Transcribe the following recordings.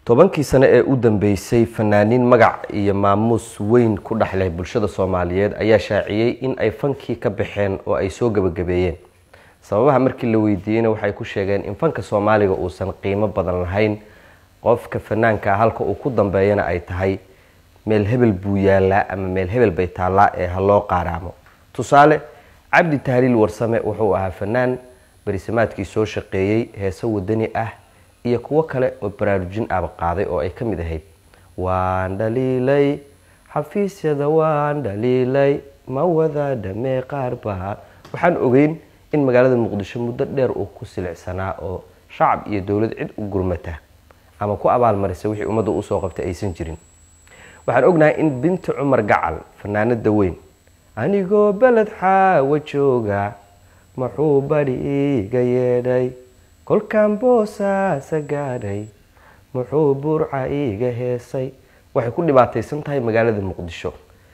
tobankii sano ee u dambeysay fanaaniin magac iyo maamuus weyn ku dhexleh bulshada soomaaliyeed ayaa shaaciyey in ay fankii ka baxeen oo ay soo gebagabeeyeen sababaha markii la weydiiyeyna waxay ku sheegeen in fanka soomaaliga uusan qiimo badan lahayn qofka fanaanka halka uu ku dambeeyana ay tahay meel hebel buu yaalaa ama meel hebel bay taallaa ee ha loo qaaraamo tusaale cabdi tahliil warsame wuxuu ahaa fanaan barisamaadkii soo shaqeeyey heeso wadani ah iyo kuwo kale oo baraarujin aba qaaday oo ay ka mid ahayd waan dhaliilay xafiisyada waan dhaliilay ma wada dhamee qaar baa waxaan ogeyn in magaalada muqdisho muddo dheer uu ku silicsanaa oo shacab iyo dowlad cid u gurmata ama ku abaalmarisa wixii ummadda usoo qabtay aysan jirin waxaan ognahay in binti cumar gacal fanaanada weyn anigoo beled xaawa jooga muxuu bari iiga yeedhay kolkaan boosaasa gaadhay muxuu burca iiga heesay waxay ku dhibaataysan tahay magaalada muqdisho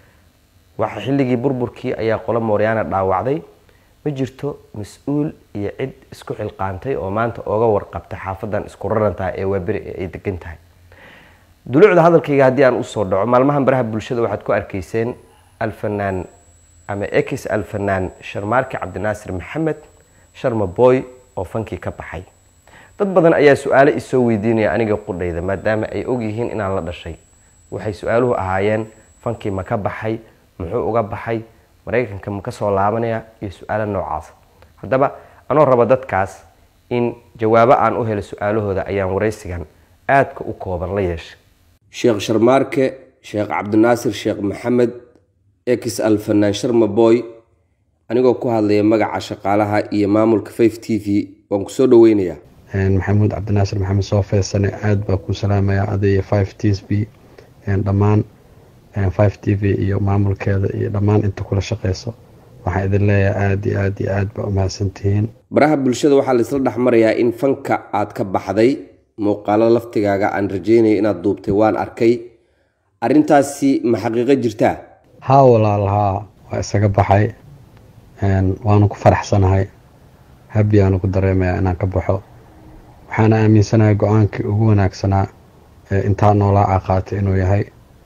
waxa xilligii burburkii ayaa qolo mooryaana dhaawacday ma jirto mas-uul iyo cid isku xilqaantay oo maanta ooga warqabta xaafadan isku rarantaha ee waaberi ee ay degan tahay duluucda hadalkayga haddii aan usoo dhaco maalmahan baraha bulshada waxaad ku arkayseen alfanaan ama ex alfanaan sharmaarki cabdinaasir maxamed sharma boy oo fankii ka baxay dad badan ayaa su-aalo isoo weydiinaya aniga qudhayda maadaama ay ogyihiin inaan la dhashay waxay su-aaluhu ahaayeen fankii ma ka baxay muxuu uga baxay maraykanka ma ka soo laabanaya iyo su-aalo noocaas haddaba anoo raba dadkaas in jawaabo aan u helo su-aalahooda ayaan waraysigan aadka u kooban la yeeshay sheekh sharmaarke sheekh cabdinaasir sheekh maxamed ex alfanaan sharma boy anigoo ku hadlaya magaca shaqaalaha iyo maamulka five t v waan kusoo dhaweynayaa maxamuud cabdinaasir maxamed soo feesane aada baa ku salaamaya adiyo five t v dhammaan five t v iyo maamulkeeda iyo dhammaan inta kula shaqeyso waxaan idin leeyahay aada iyo aada iyo aad baa umahadsantihiin baraha bulshada waxaa laisla dhex marayaa in fanka aad ka baxday muuqaalo laftigaaga aan rajeynaya inaad duubtay waan arkay arrintaasi ma xaqiiqo jirtaa haa walaal haa waa isaga baxay waanu ku faraxsanahay habiyaanu ku dareemaya inaan ka baxo waxaana aaminsanahay go-aankii ugu wanaagsanaa intaa noolaa a qaatay inuu yahay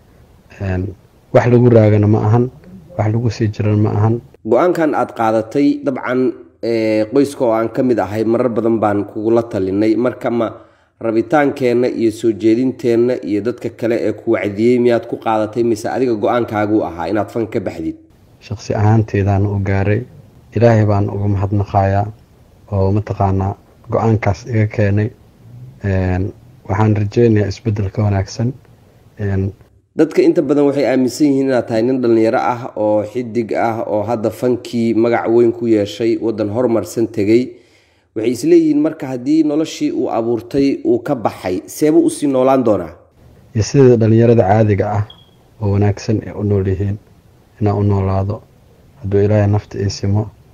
wax lagu raagana ma ahan wax lagu sii jiran ma ahan go-aankan aad qaadatay dabcan qoyska oo aan ka mid ahay marar badan baan kugula talinay marka ma rabitaankeenna iyo soo jeedinteenna iyo dadka kale ee ku wacdiyey miyaad ku qaadatay mise adiga go-aankaaguu ahaa inaad fan ka baxdid shaqsi ahaanteedaan u gaaray ilaahay baan uga mahadnaqayaa oo mataqaanaa go-aankaas iga keenay waxaan rajeynayaa isbeddel ka wanaagsan dadka inta badan waxay aaminsan yihiin inaad tahay nin dhallinyaro ah oo xidig ah oo hadda fankii magac weyn ku yeeshay waddan horumarsan tegey waxay isleeyihiin marka haddii noloshii uu abuurtay uu ka baxay seeba usii noolaan doonaa iyo sida dhallinyarada caadiga ah oo wanaagsan ay u nool yihiin inaan u noolaado hadduu ilaahay nafta ii simo